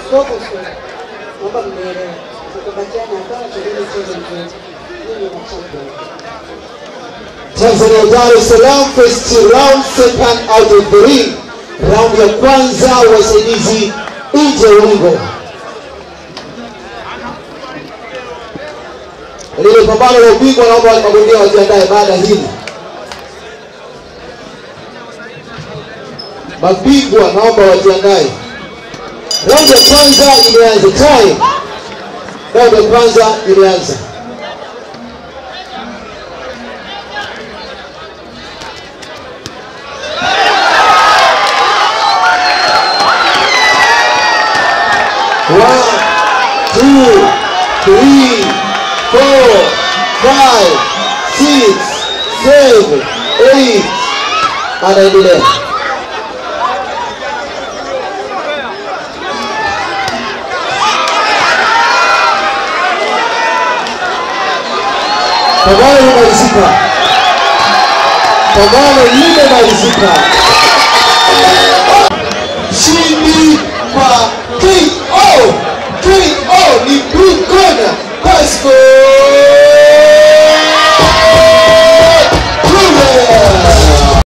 Focus. Naomba mnielewe. Tukibatiana hapa tuende mchezo mzuri. Mimi na champion. Tanzania Dar es Salaam first round second out of the ring. Round ya kwanza wasaidizi nje ya ulingo. Lile pambano la ubingwa naomba wale mabondia wajiandae baada ya hili. Mabingwa naomba wajiandae. Round ya kwanza imeanza time. Round ya kwanza imeanza. One, two, three, four, five, six, seven, eight. Anaendelea. Pambano limemalizika. Pambano limemalizika.